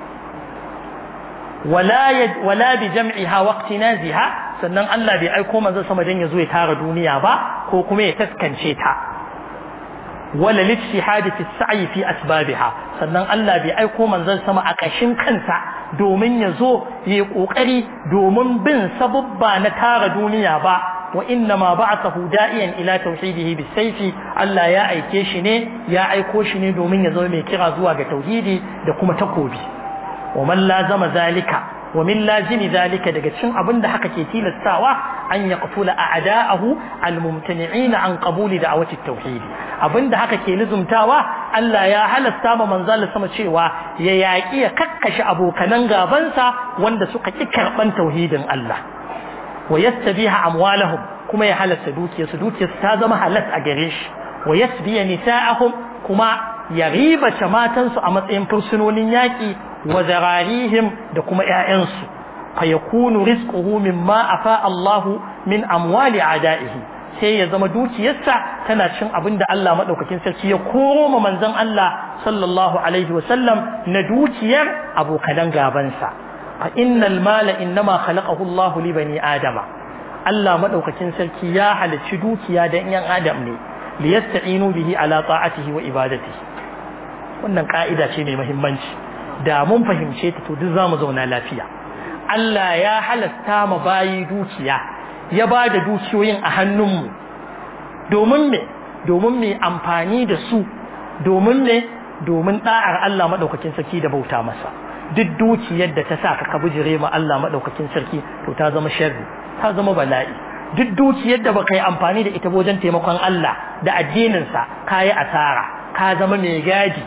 wala wala bi jam'iha wa iqtinaziha sannan Allah bai aiko manzo sama dan yazo ya tara duniya ba ko kuma ya taskance ta wala lijtihad fi as-sa'i fi asbabiha sannan Allah bai aiko manzon sama a kashin kansa domin yazo yi kokari domin bin sabubba na tara duniya ba wa inna ma ba'athahu da'iyan ila tauhidihi bis-sayfi Allah ya aike shi ne ya aiko shi ne domin ya zama mai kira zuwa ga tauhidi da kuma takobi wa man lazama zalika wa min lazimi zalika daga cikin abin da haka ke tilastawa an ya qafula a'da'ahu al-mumtani'ina an qabuli da'awati at-tauhid abinda haka ke lizumtawa Allah ya halasta ma manzal sama cewa ya yaki ya kakkashe abokanan gabansa wanda suka ki karban tauhidin Allah wa yastabiha amwalahum kuma ya halasta dukiyarsu dukiyarsu ta zama halas a gare shi wa yasbiya nisa'ahum kuma ya ribace matansu a matsayin fursunonin yaƙi wa zararihim da kuma ƴaƴansu fa yakunu rizquhu mimma afa Allah min amwali a'da'ihi sai ya zama dukiyarsa tana cin abin da Allah madaukakin sarki ya koro ma manzon Allah sallallahu alaihi wa sallam na dukiyar abokan gabansa fa innal mala innama khalaqahu Allah li bani adama Allah madaukakin sarki ya halicci dukiya da yan adam ne liyasta'inu bihi ala ta'atihi wa ibadatihi wannan ka'ida ce mai muhimmanci da mun fahimce ta to duk zamu zauna lafiya Allah ya halasta ma bayi dukiya ya ba da dukiyoyin a hannunmu domin me domin me amfani da su domin ne domin da'ar Allah madaukakin sarki da bauta masa duk dukiyar da ta sa ka bijire ma Allah madaukakin sarki to ta zama sharri ta zama bala'i duk dukiyar da baka yi amfani da ita wajen taimakon Allah da addininsa ka yi asara ka zama mai gadi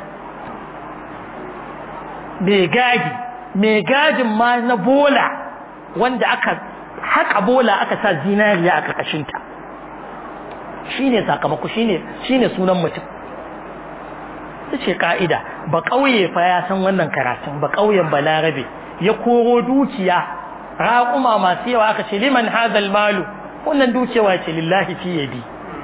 mai gadi mai gadin ma na bola wanda aka haƙa bola aka sa zinariya a ƙarƙashinta shi ne sakamako shi ne sunan mutum ta ce ƙa'ida ba ƙauye fa ya san wannan karatun ba ƙauyen balarabe ya koro dukiya raƙuma masu yawa aka ce liman hazal malu wannan dukiyawa ce lillahi fi yadi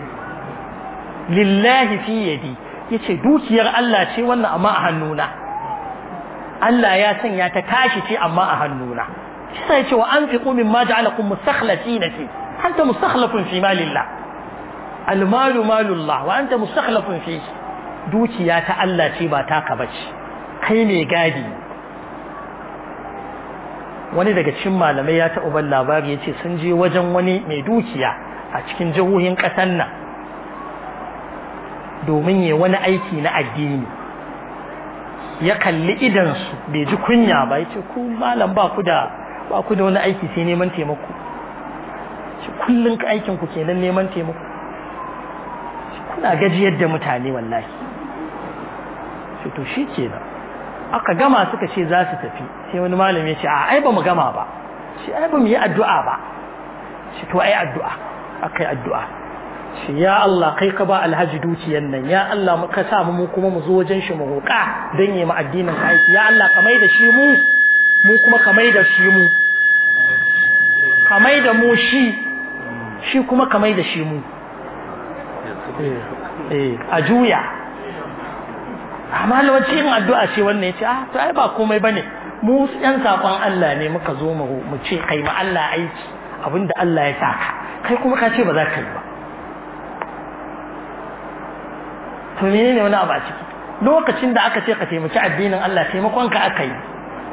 lillahi fi yadi yace dukiyar Allah ce wannan amma a hannuna Allah ya sanya ta tashi ce amma a hannuna shi sai ce wa anfiqu mimma ja'alakum mustakhlifina fi anta mustakhlifun fi malillah almalu malullah wa anta mustakhlifun fi dukiya ta Allah ce ba taka bace kai ne gadi wani daga cikin malamai ya taɓa ban labari ya ce sun je wajen wani mai dukiya a cikin jihohin ƙasar nan domin ya wani aiki na addini ya kalli idansu bai ji kunya ba ya ce ku malam ba ku da ba ku da wani aiki sai neman taimako shi kullum ka aikin ku kenan neman taimako kuna gajiyar da mutane wallahi shi to shi kenan aka gama suka ce za su tafi sai wani malami ya ce a ai ba mu gama ba shi ai ba mu yi addu'a ba shi to ai addu'a akai addu'a shi ya Allah kai ka ba alhaji dukiyan nan ya Allah ka sa mu kuma mu zo wajen shi mu roƙa dan yi mu addinin ka aiki ya Allah ka mai da shi mu mu kuma ka mai da shi mu ka mai da mu shi shi kuma ka mai da shi mu eh a juya amma lawanci yin addu'a ce wannan ya ce ah to ai ba komai bane mu yan sakon Allah ne muka zo mu mu ce kai ma Allah aiki abinda Allah ya saka kai kuma ka ce ba za ka yi ba to menene wani abu a ciki lokacin da aka ce ka taimaki addinin Allah taimakon ka aka yi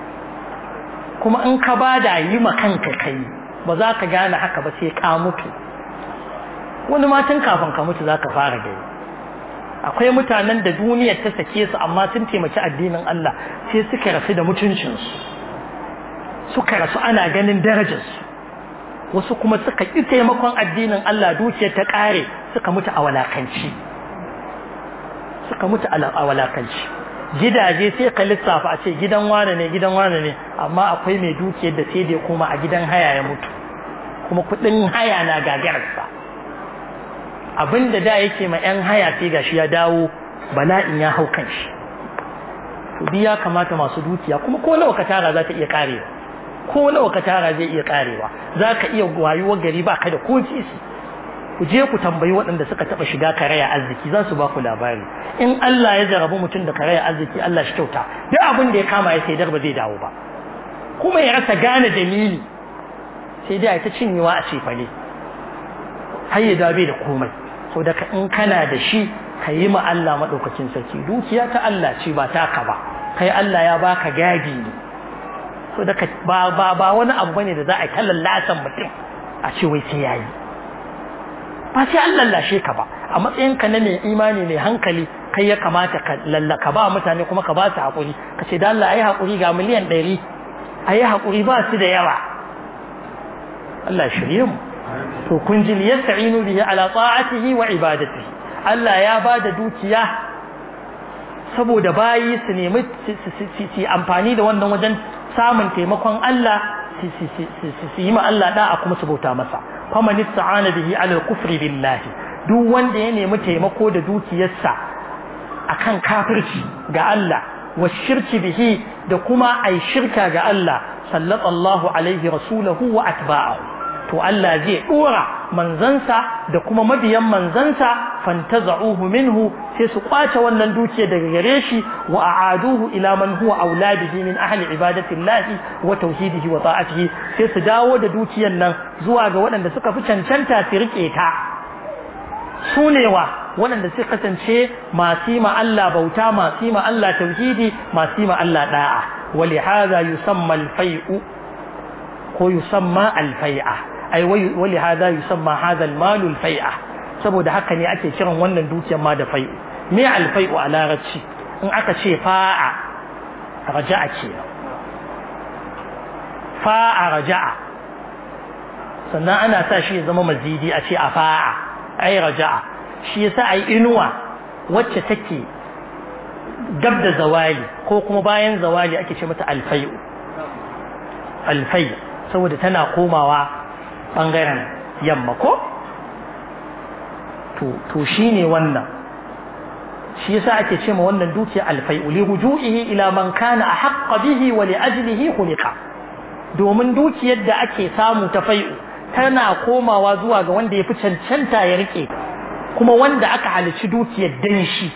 kuma in ka bada yi ma kanka kai ba za ka gane haka ba sai ka mutu wani matan kafin ka mutu za ka fara gani akwai mutanen da duniyar ta sake su amma sun taimaki addinin Allah sai suka rasu da mutuncinsu suka rasu ana ganin darajarsu wasu kuma suka ƙi taimakon addinin Allah dukiyar ta ƙare suka mutu a walakanci suka mutu a walakanci gidaje sai ka lissafa a ce gidan wane ne gidan wane ne amma akwai mai dukiyar da sai dai kuma a gidan haya ya mutu kuma kuɗin haya na gagararsa abinda da yake ma 'yan haya sai gashi ya dawo bala'in ya hau kan shi to bi ya kamata masu dukiya kuma ko nawa ka tara za ta iya karewa ko nawa ka tara zai iya karewa za ka iya wayuwar gari ba ka da ko sisi ku je ku tambayi waɗanda suka taɓa shiga karaya arziki za su ba ku labari in Allah ya jarabi mutum da karaya arziki Allah shi kyauta duk abin da ya kama ya saidar ba zai dawo ba kuma ya rasa gane dalili sai dai ta cinyewa a cefane har ya dabe da komai so daga in kana da shi ka yi ma Allah maɗaukakin sarki dukiya ta Allah ce ba taka ba kai Allah ya baka gadi ne so daga ba ba ba wani abu bane da za a yi lallasan mutum a ce wai sai yayi ba sai an lallashe ka ba a matsayin ka na mai imani mai hankali kai ya kamata ka lallaka ba mutane kuma ka ba su hakuri ka ce da Allah ayi hakuri ga miliyan ɗari ayi hakuri ba su da yawa Allah shirye mu to kun ji yasta'inu bihi ala ta'atihi wa ibadatihi Allah ya ba da dukiya saboda bayi su nemi su amfani da wannan wajen samun taimakon Allah su yi ma Allah da'a kuma su bauta masa faman ista'ana bihi ala al-kufri billahi duk wanda ya nemi taimako da dukiyarsa akan kafirci ga Allah wa shirki bihi da kuma ai shirka ga Allah sallallahu alaihi rasulahu wa atba'ahu to Allah zai dora manzansa da kuma mabiyan manzansa fantaza'uhu minhu sai su kwace wannan dukiya daga gare shi wa a'aduhu ila man huwa auladihi min ahli ibadati llahi wa tauhidihi wa ta'atihi sai su dawo da dukiyar nan zuwa ga waɗanda suka fi cancanta su rike ta su ne wa waɗanda suka kasance masu yi ma Allah bauta masu yi ma Allah tauhidi masu yi ma Allah da'a wa lihaza yusamma al-fai'u ko yusamma al-fai'a ai wali hada yusamma hada almalu alfai'a saboda haka ne ake kiran wannan dukiyar ma da fai'u me alfai'u a larabci in aka ce fa'a raja'a ce fa'a raja'a sannan ana sa shi ya zama mazidi a ce a fa'a ai raja'a shi yasa ai inuwa wacce take gab da zawali ko kuma bayan zawali ake ce mata alfai'u alfai saboda tana komawa ɓangaren yamma ko? to shi ne wannan shi yasa ake ce ma wannan dukiya alfai'u li ruju'ihi ila man kana ahqqa bihi wa li ajlihi khuliqa domin dukiyar da ake samu ta fai'u tana komawa zuwa ga wanda ya fi cancanta ya rike kuma wanda aka halici dukiyar dan shi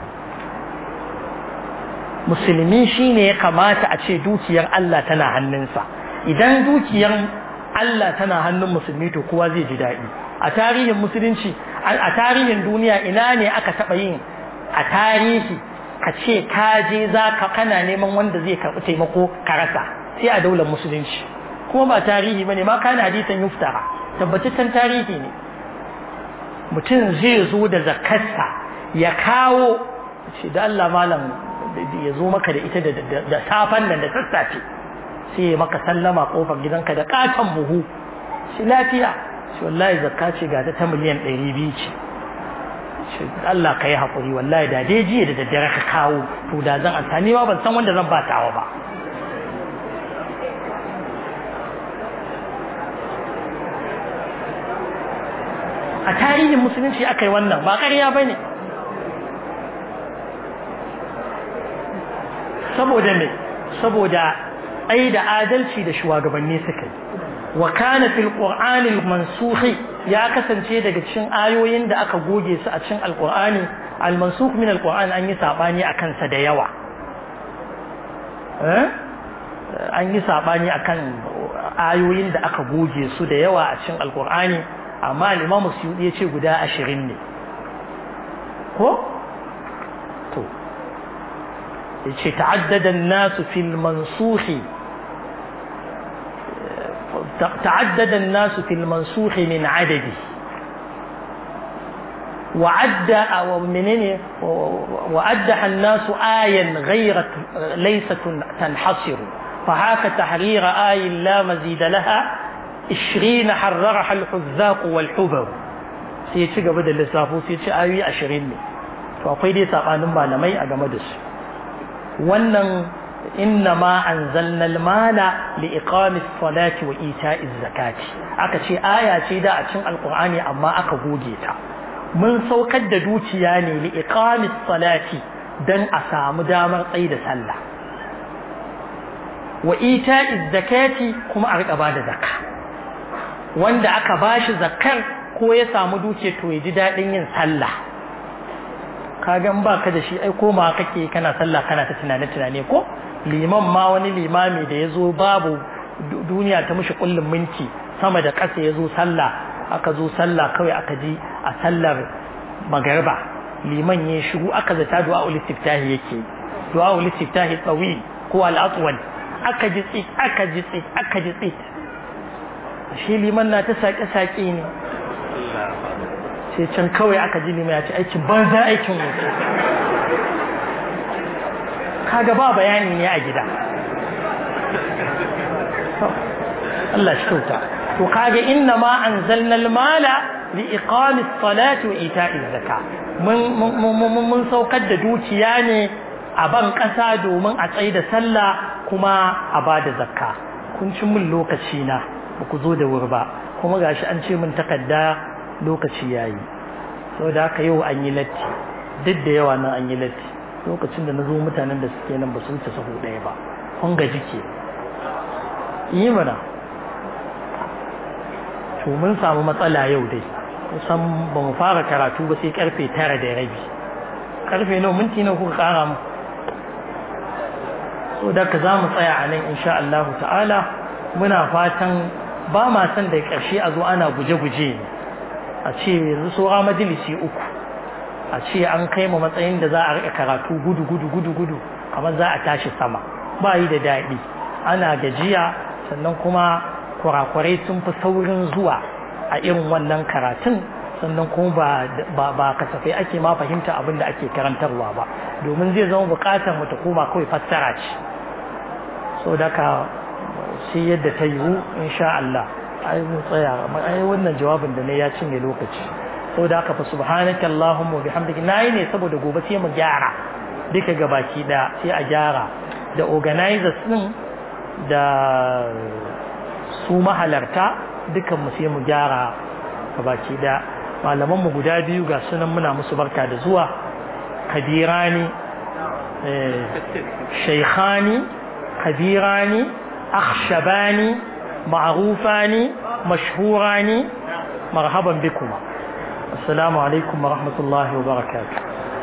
musulmi shine ya kamata a ce dukiyar Allah tana hannunsa idan dukiyar Allah tana hannun musulmi to kowa zai ji daɗi a tarihin musulunci a tarihin duniya ina ne aka taɓa yin a tarihi ka ce ka je za ka kana neman wanda zai karɓi taimako ka rasa sai a daular musulunci kuma ba tarihi bane ma kana hadisan yuftara tabbataccen tarihi ne mutum zai zo da zakarsa ya kawo ce da Allah malam ya zo maka da ita da safan nan da sassafe sai ya maka sallama kofar gidanka da katon buhu shi lafiya shi wallahi zakka ce ga ta miliyan ɗari biyu ce shi Allah ka yi haƙuri wallahi da dai jiya da daddare ka kawo to da zan amfani ma ban san wanda zan ba tawa ba a tarihin musulunci aka yi wannan ba ƙarya ba ne saboda me saboda ai da adalci da shugabanni suka yi wa kana fil qur'ani mansukhi ya kasance daga cikin ayoyin da aka goge su a cikin alqur'ani al mansukh min alqur'ani an yi sabani akan sa da yawa eh an yi sabani akan ayoyin da aka goge su da yawa a cikin alkur'ani amma al-imam suyudi ya ce guda ashirin ne ko to yace ta'addada an-nasu fil mansuhi تعدد الناس في المنسوخ من عدده وعد أو منين وأدح الناس آيا غير ليست تنحصر فهاك تحرير آي لا مزيد لها عشرين حررها الحذاق والحبر سيتي قبل اللسافو سيتي آي عشرين فأقول دي ساقانم malamai a game da su wannan إنما أنزلنا المال لإقام الصلاة وإيتاء الزكاة aka ce aya ce da a cikin alkur'ani amma aka goge ta mun saukar da dukiya ne li iqamis salati dan a samu damar tsayi da sallah wa ita'iz zakati kuma a rika bada zakka wanda aka bashi zakkar ko ya samu dukiya to ya ji dadin yin sallah kaga in baka da shi ai koma kake kana sallah kana ta tunane tunane ko liman ma wani limami da ya zo babu duniya ta mushi kullum minti sama da ƙasa ya zo sallah aka zo sallah kawai aka ji a sallar magarba liman ya shigo aka zata du'a ul istiftahi yake du'a ul istiftahi tsawi ko al atwal aka ji tsit aka ji tsit aka ji tsit shi liman na ta sake sake ne sai can kawai aka ji liman ya ce aikin banza aikin wuce kaga ba bayani ne a gida Allah shi kyauta to kaga inna ma anzalna al-mala li iqami as-salati wa ita'i az-zaka mun mun saukar da dukiya ne a ban kasa domin a tsaye da sallah kuma a bada zakka kun ci mun lokaci na ba ku zo da wuri ba kuma gashi an ce mun takarda lokaci yayi saboda haka yau an yi latti duk da yawa nan an yi latti lokacin da na zo mutanen da suke nan ba su wuce sahu ɗaya ba kun gaji ke yi mana to mun samu matsala yau dai kusan ba mu fara karatu ba sai karfe tara da rabi karfe nawa minti nawa kuka kara mu so da ka za mu tsaya a nan insha Allah ta'ala muna fatan ba ma san da ƙarshe a zo ana guje-guje a ce yanzu saura majalisi uku a ce an kai mu matsayin da za a rika karatu gudu gudu gudu gudu kamar za a tashi sama ba yi da daɗi ana gajiya sannan kuma kurakurai sun fi saurin zuwa a irin wannan karatun sannan kuma ba ba kasafai ake ma fahimta abin da ake karantarwa ba domin zai zama buƙatar mu ta koma kawai fassara ce so daga sai yadda ta yiwu insha Allah ai mu tsaya ai wannan jawabin da ne ya cinye lokaci saboda haka fa subhanaka allahumma bihamdika nayi ne saboda gobe sai mu gyara duka gabaki da sai a gyara da organizers din da su mahalarta dukan mu sai mu gyara gabaki da malaman mu guda biyu ga sunan muna musu barka da zuwa kabirani shaykhani kabirani akhshabani ma'rufani mashhurani marhaban bikuma السلام عليكم ورحمة الله وبركاته